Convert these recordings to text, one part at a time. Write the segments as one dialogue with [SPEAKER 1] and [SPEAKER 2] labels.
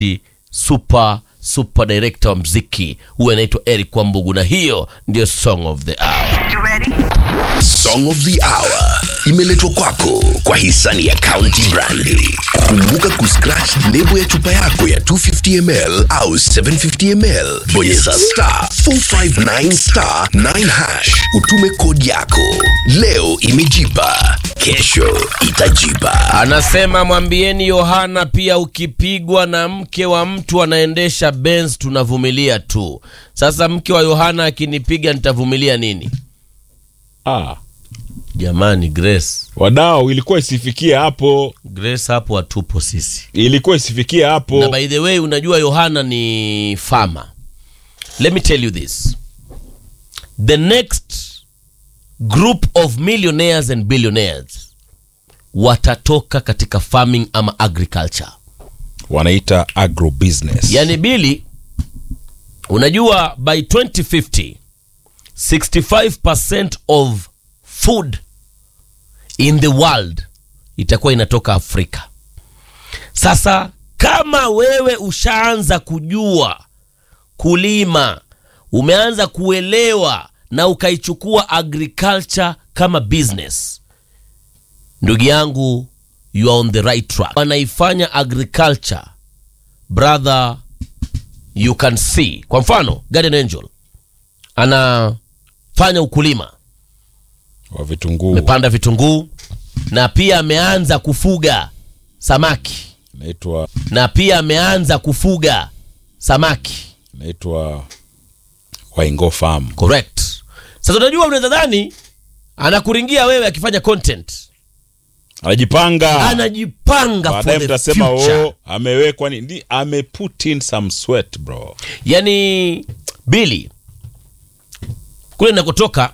[SPEAKER 1] super super director wa mziki huyu anaitwa Eric Wambugu, na hiyo ndio song of the hour.
[SPEAKER 2] Song of the Hour imeletwa kwako kwa hisani ya County Brandi. Kumbuka kuscratch lebo ya chupa yako ya 250ml au 750ml, bonyeza star 459 star 9 hash, utume kodi yako. Leo imejipa, kesho itajipa.
[SPEAKER 1] Anasema mwambieni Yohana pia, ukipigwa na mke wa mtu anaendesha Benz tunavumilia tu. Sasa mke wa Yohana akinipiga nitavumilia nini?
[SPEAKER 3] Ah,
[SPEAKER 1] Jamani, Grace,
[SPEAKER 3] wadau, ilikuwa isifikie hapo,
[SPEAKER 1] Grace hapo hatupo sisi.
[SPEAKER 3] ilikuwa isifikie
[SPEAKER 1] Na
[SPEAKER 3] hapo.
[SPEAKER 1] by the way, unajua Yohana ni farmer. Let me tell you this. The next group of millionaires and billionaires watatoka katika farming ama agriculture.
[SPEAKER 3] Wanaita agrobusiness.
[SPEAKER 1] Yaani Bili, unajua by 2050 65% of food in the world itakuwa inatoka Afrika. Sasa kama wewe ushaanza kujua kulima, umeanza kuelewa na ukaichukua agriculture kama business, ndugu yangu, you are on the right track. Wanaifanya agriculture brother, you can see. Kwa mfano Guardian Angel anafanya ukulima,
[SPEAKER 3] wa vitunguu
[SPEAKER 1] amepanda vitunguu na pia ameanza kufuga samaki
[SPEAKER 3] inaitwa
[SPEAKER 1] na pia ameanza kufuga samaki
[SPEAKER 3] inaitwa Waingo Farm.
[SPEAKER 1] correct. Sasa unajua, unaweza dhani anakuringia wewe akifanya content,
[SPEAKER 3] Anajipanga.
[SPEAKER 1] anajipanga for
[SPEAKER 3] Baadaye
[SPEAKER 1] the
[SPEAKER 3] mtasema
[SPEAKER 1] future.
[SPEAKER 3] oh, amewekwa ni ndi- ame put in some sweat bro.
[SPEAKER 1] Yani Bili kule nakotoka,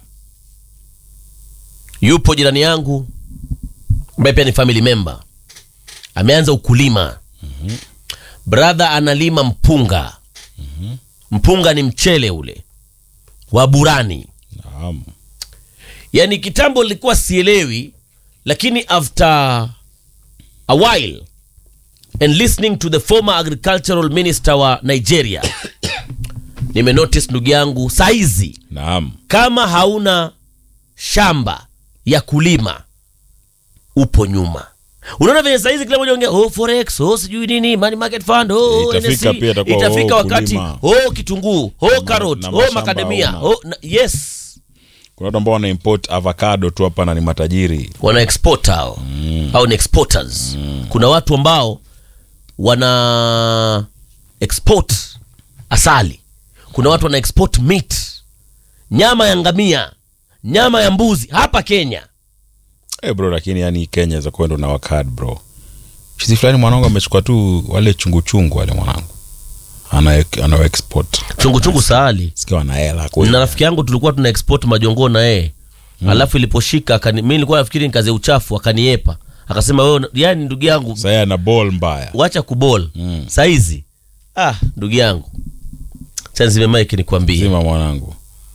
[SPEAKER 1] yupo jirani yangu ambaye pia ni family member, ameanza ukulima. Brother analima mpunga. Mpunga ni mchele ule wa burani.
[SPEAKER 3] Naam.
[SPEAKER 1] Yani kitambo nilikuwa sielewi, lakini after a while and listening to the former agricultural minister wa Nigeria nimenotice ndugu yangu, saizi
[SPEAKER 3] Naam.
[SPEAKER 1] kama hauna shamba ya kulima upo nyuma. Unaona venye saizi kila mmoja ongea oh, forex oh, sijui nini money market fund oh,
[SPEAKER 3] Itafika
[SPEAKER 1] NSE.
[SPEAKER 3] pia itakuwa,
[SPEAKER 1] itafika
[SPEAKER 3] oh,
[SPEAKER 1] wakati
[SPEAKER 3] kulima.
[SPEAKER 1] oh, kitunguu oh, carrot
[SPEAKER 3] na
[SPEAKER 1] oh,
[SPEAKER 3] mashamba
[SPEAKER 1] macadamia
[SPEAKER 3] hauna.
[SPEAKER 1] oh, na, yes
[SPEAKER 3] Kuna watu ambao wana import avocado tu hapa na ni matajiri.
[SPEAKER 1] wana export hao au ni exporters kuna watu ambao wana export asali kuna watu wana export meat nyama ya ngamia nyama ya mbuzi hapa kenya
[SPEAKER 3] Eh bro, lakini yani Kenya za kwenda na wakad bro. Chizi fulani mwanangu amechukua tu wale chungu chungu wale mwanangu. Ana ana export.
[SPEAKER 1] chunguchungu saali
[SPEAKER 3] Sikia wana hela kweli.
[SPEAKER 1] na rafiki yangu tulikuwa tuna export majongoo na yeye alafu iliposhika akani, mi nilikuwa nafikiri nikaze uchafu akaniepa akasema wewe yani ndugu yangu
[SPEAKER 3] Sasa ana ball mbaya.
[SPEAKER 1] wacha kubol
[SPEAKER 3] Mm.
[SPEAKER 1] saizi ah ndugu yangu chanzime mike nikwambie
[SPEAKER 3] Zima mwanangu.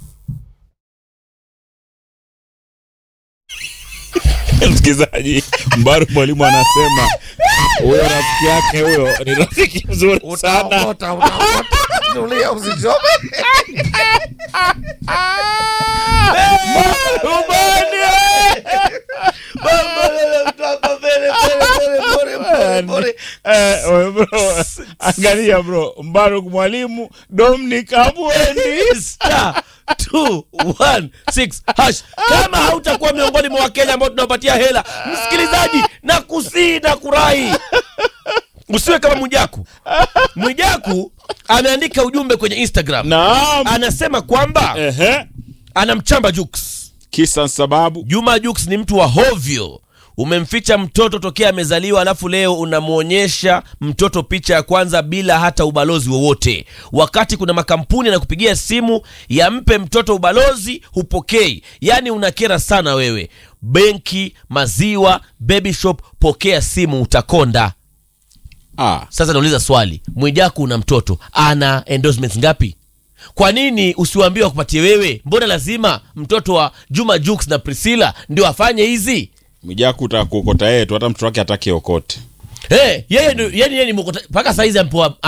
[SPEAKER 3] Msikilizaji, Mbaru mwalimu anasema huyo rafiki yake huyo ni rafiki mzuri sana. Eh, wewe bro, angalia bro, Mbaru mwalimu Dominic Abwendi.
[SPEAKER 1] Star 216 hash. Kama hautakuwa miongoni mwa Wakenya ambao tunawapatia hela, msikilizaji, na kusii na kurai, usiwe kama Mwijaku. Mwijaku ameandika ujumbe kwenye Instagram,
[SPEAKER 3] Naam.
[SPEAKER 1] anasema kwamba
[SPEAKER 3] Ehe.
[SPEAKER 1] anamchamba Jux.
[SPEAKER 3] Kisa sababu
[SPEAKER 1] Juma Jux ni mtu wa hovyo. Umemficha mtoto tokea amezaliwa, alafu leo unamwonyesha mtoto picha ya kwanza bila hata ubalozi wowote, wakati kuna makampuni yanakupigia simu yampe mtoto ubalozi, hupokei. Yaani unakera sana wewe. Benki, maziwa, baby shop, pokea simu, utakonda.
[SPEAKER 3] ah,
[SPEAKER 1] Sasa nauliza swali, Mwijaku una mtoto ana endorsements ngapi? Kwa nini usiwaambie wakupatie wewe? Mbona lazima mtoto wa Juma Jux na Priscilla ndio afanye hizi?
[SPEAKER 3] Mwijaku utakuokota yeye tu, hata mtoto wake hataki okote.
[SPEAKER 1] Hey, yeye ndio yani yeye ni mkota- mpaka saizi ampewa